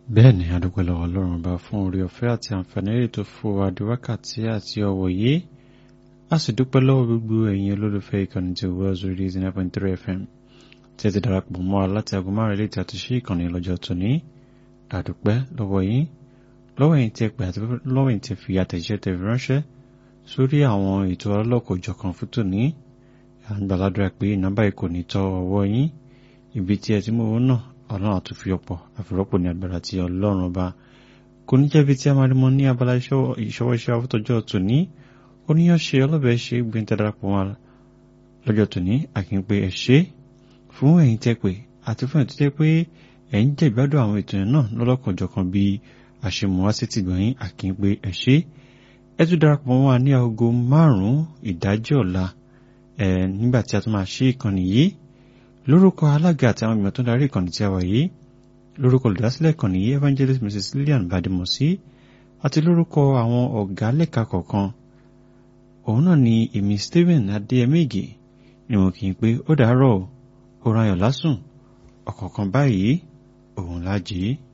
bẹ́ẹ̀ ni adúpẹ́ lọ́wọ́ ọlọ́run bá fún orí ọ̀fẹ́ àti àǹfààní èrè tó fún wa di wákàtí àti ọ̀wọ̀ yìí a sì dúpẹ́ lọ́wọ́ gbogbo ẹ̀yin olólùfẹ́ ìkànnì tí wọ́n zori zero point three fm tí ẹ ti darapọ̀ mọ́ wa láti aago márùn ilé ìtàtú sí ìkànnì lọ́jọ́ tóní àdúpẹ́ lọ́wọ́ yín lọ́wọ́ yín tí ẹ pè àti lọ́wọ́ yín tí ẹ fi àtẹ̀jíṣẹ́ tẹ̀ fi ránṣẹ́ sórí àwọn ètò ọlọ́kọ̀ọ́jọ̀kan fún tòní à ń gbàládùra pé nọ́mbà yìí kò ní tọ́ ọwọ́ yín ibi tí ẹ ti mú owó náà ọlọ́run àtúnfi ọ̀pọ̀ àfìrọ́pò ní agbára tí ọlọ́run ọba kò ní jẹ́bi tí a máa rí mọ́ ní abala ìṣọwọ́ṣẹ́ afọ́tọ́jọ́ tòní oníyànṣe ọlọ́bẹ̀ ṣe gbẹ̀ntẹ́ darapọ̀ wọn lọ́jọ́ tòní àkínpé ẹ ṣé fún ẹ̀yin tẹ́ pé àti fún ẹ̀yin tẹ́ pé ẹ̀yin jẹ́ ìgbádùn àwọn ètò yẹn náà lọ́lọ́kanjọ̀kan bí àṣemọ̀wá sí ti gbọ̀nyìn àkínpé ẹ ṣé ẹ tún darapọ̀ mọ́ wa ní aago márùn-ún ìdájọ́ ọ̀la ẹ̀ nígbà tí a tún máa ṣí ìkànnì yìí lórúkọ alága àti àwọn ìgbìmọ̀ tó darí ìkànnì tí a wà yìí lórúkọ olùdásílẹ̀ ìkànnì yìí evangelist mrs lillian badimosi àti lórúkọ àwọn ọ̀gá lẹ́ka kọ̀ọ̀kan òun náà ni èmi stephen adéyẹmẹ́gì ni mo kì í pé ó dàárọ̀ ó rayọ̀ lásùn ọ̀kọ̀ọ̀kan báyìí òun lájì í.